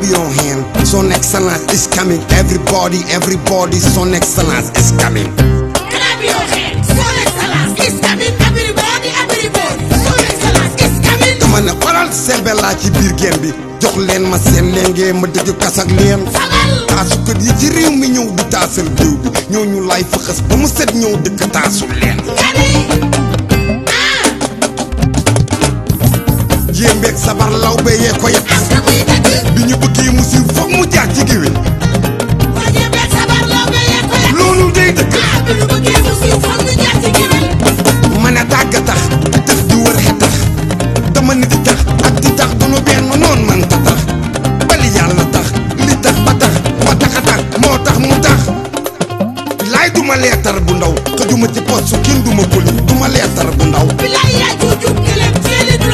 your hand. Son excellence is coming. Everybody, everybody, son excellence is coming. Clap your hands. Son excellence is coming. Everybody, everybody. Son excellence is coming. dama ne faral selbe laa ci biir gem bi jox leen ma seen lenge ma dëgg kasak leen Sagal. taasukat yi ci réew mi ñëw di taasal réew bi ñooñu lay fëxës ba mu set ñëw dëkk taasul leen Gani. Ah. jéembeeg sabar law be yee ko yet Asta muy dëgg. bi ñu bëggee mu siiw foog mu jaar ci géwél Boo jëmee sabar loo béyee ko yàq. loolu day dëkk Ah, bi ñu bëggee mu siiw foog ñu jaar ci géwél. mën a tàgg tax tax di wër xe tax dama ni di tax ak di tax du nu benn noon man ta tax bali yàlla tax li tax ba tax ba tax a tax moo tax mu tax laay duma leetar bu ndaw xëjuma ci post su kenn duma ko lim duma leetar bu ndaw Bilaay yaa juujub gëlëm ci